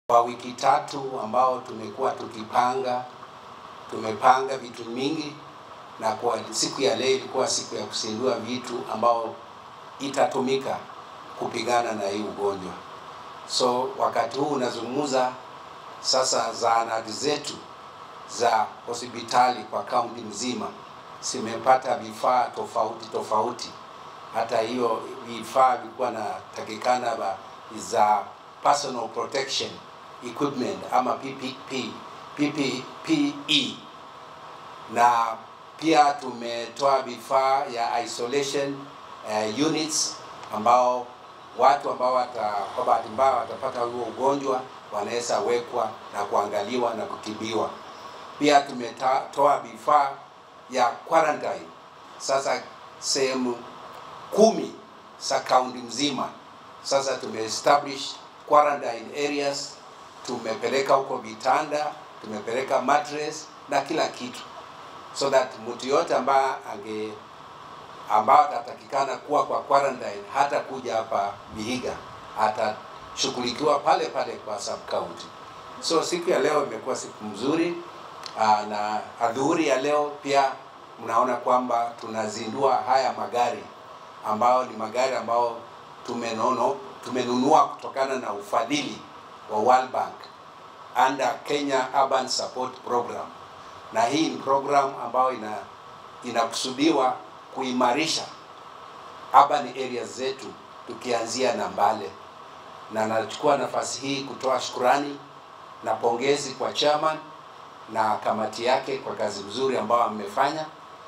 Kwa wiki tatu ambao tumekuwa tukipanga, tumepanga vitu mingi, na kwa siku ya leo ilikuwa siku ya kuzindua vitu ambao itatumika kupigana na hii ugonjwa. So wakati huu unazungumza sasa, zahanati zetu za hospitali kwa kaunti mzima zimepata vifaa tofauti tofauti. Hata hiyo vifaa vilikuwa natakikana ba- za personal protection equipment ama PPP, PPE na pia tumetoa vifaa ya isolation uh, units ambao watu ambao wata, kwa bahati mbaya watapata huo ugonjwa wanaweza wekwa na kuangaliwa na kutibiwa. Pia tumetoa vifaa ya quarantine sasa sehemu kumi za kaunti mzima. Sasa tumeestablish quarantine areas, tumepeleka huko vitanda, tumepeleka mattress na kila kitu, so that mtu yote ambaye ange ambao atatakikana kuwa kwa quarantine hata kuja hapa Vihiga, atashughulikiwa pale pale kwa sub county. So siku ya leo imekuwa siku mzuri aa, na adhuhuri ya leo pia mnaona kwamba tunazindua haya magari ambao ni magari ambao tumenono tumenunua kutokana na ufadhili wa World Bank under Kenya Urban Support Program, na hii ni program ambayo ina inakusudiwa kuimarisha urban areas zetu tukianzia na Mbale, na nachukua nafasi hii kutoa shukurani na pongezi kwa chairman na kamati yake kwa kazi nzuri ambayo amefanya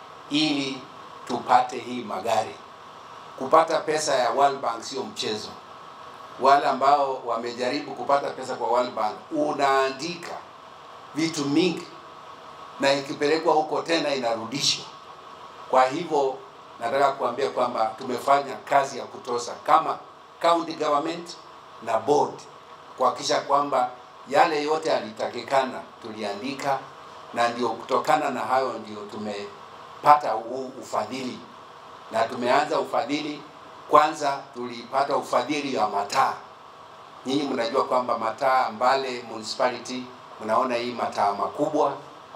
ili tupate hii magari. Kupata pesa ya World Bank sio mchezo. Wale ambao wamejaribu kupata pesa kwa World Bank, unaandika vitu mingi na ikipelekwa huko tena inarudishwa. Kwa hivyo nataka kuambia kwamba tumefanya kazi ya kutosha kama county government na board kuhakikisha kwamba yale yote yalitakikana tuliandika, na ndio kutokana na hayo ndio tumepata huu ufadhili, na tumeanza ufadhili. Kwanza tulipata ufadhili wa mataa. Nyinyi mnajua kwamba mataa Mbale municipality, mnaona hii mataa makubwa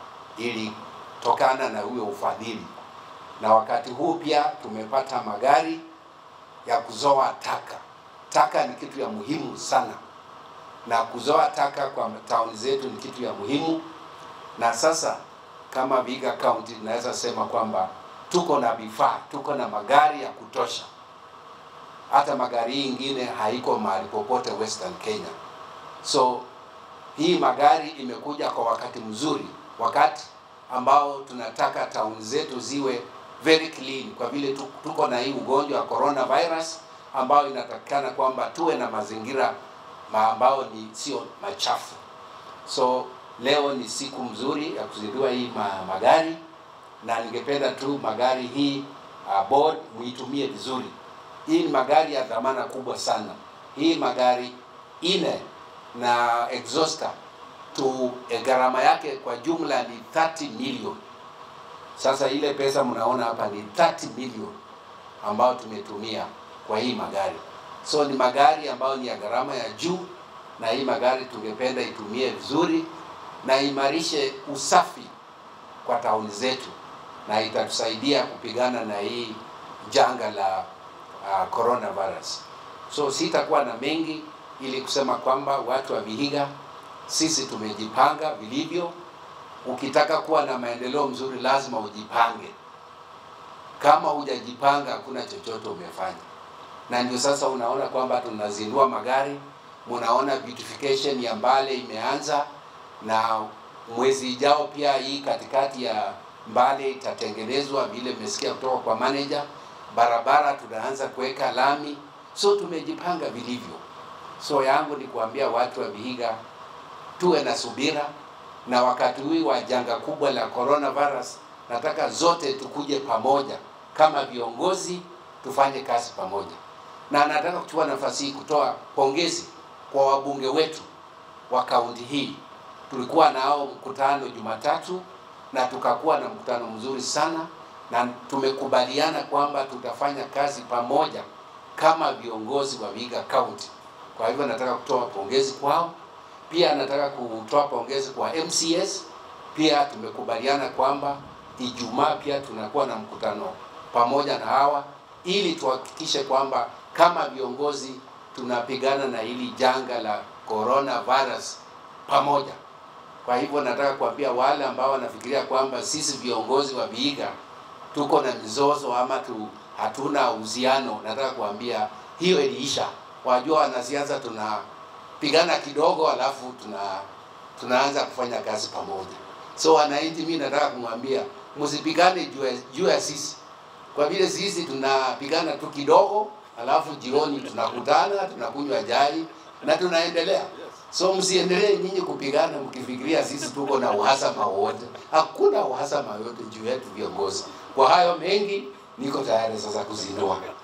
ilitokana na huyo ufadhili, na wakati huu pia tumepata magari ya kuzoa taka. Taka ni kitu ya muhimu sana, na kuzoa taka kwa tauni zetu ni kitu ya muhimu. Na sasa kama Vihiga County tunaweza sema kwamba tuko na vifaa, tuko na magari ya kutosha. Hata magari hii ingine haiko mahali popote Western Kenya. So hii magari imekuja kwa wakati mzuri, wakati ambao tunataka tauni zetu ziwe very clean, kwa vile tu- tuko na hii ugonjwa wa coronavirus ambao inatakikana kwamba tuwe na mazingira ma ambao ni sio machafu. So leo ni siku mzuri ya kuzindua hii ma magari, na ningependa tu magari hii uh, board muitumie vizuri. Hii ni magari ya dhamana kubwa sana. Hii magari ine na exhauster tu eh, gharama yake kwa jumla ni 30 million. Sasa ile pesa mnaona hapa ni 30 million ambayo tumetumia kwa hii magari. So ni magari ambayo ni ya gharama ya juu, na hii magari tungependa itumie vizuri na imarishe usafi kwa tauni zetu, na itatusaidia kupigana na hii janga la uh, coronavirus. So sitakuwa na mengi ili kusema kwamba watu wa Vihiga sisi tumejipanga vilivyo. Ukitaka kuwa na maendeleo mzuri, lazima ujipange. Kama hujajipanga, hakuna chochote umefanya. Na ndio sasa unaona kwamba tunazindua magari, munaona beautification ya Mbale imeanza, na mwezi ijao pia hii katikati ya Mbale itatengenezwa vile mmesikia kutoka kwa manager. Barabara tunaanza kuweka lami, so tumejipanga vilivyo. So yangu ni kuambia watu wa Vihiga tuwe na subira, na wakati huu wa janga kubwa la coronavirus, nataka zote tukuje pamoja kama viongozi, tufanye kazi pamoja, na nataka kuchukua nafasi hii kutoa pongezi kwa wabunge wetu wa kaunti hii. Tulikuwa nao mkutano Jumatatu na tukakuwa na mkutano mzuri sana, na tumekubaliana kwamba tutafanya kazi pamoja kama viongozi wa Vihiga County. Kwa hivyo nataka kutoa pongezi kwao Pia nataka kutoa pongezi kwa MCS. Pia tumekubaliana kwamba Ijumaa pia tunakuwa na mkutano pamoja na hawa ili tuhakikishe kwamba kama viongozi tunapigana na hili janga la coronavirus pamoja. Kwa hivyo nataka kuambia wale ambao wanafikiria kwamba sisi viongozi wa Vihiga tuko na mizozo ama tu, hatuna uhusiano, nataka kuambia hiyo iliisha. Wajua wanasiasa tunapigana kidogo, alafu tuna tunaanza kufanya kazi pamoja. So wananchi, mimi nataka kumwambia msipigane juu ya- juu ya sisi, kwa vile sisi tunapigana tu kidogo, alafu jioni tunakutana tunakunywa chai na tunaendelea. So msiendelee nyinyi kupigana mkifikiria sisi tuko na uhasama wote. Hakuna uhasama yote juu yetu viongozi. Kwa hayo mengi, niko tayari sasa kuzindua.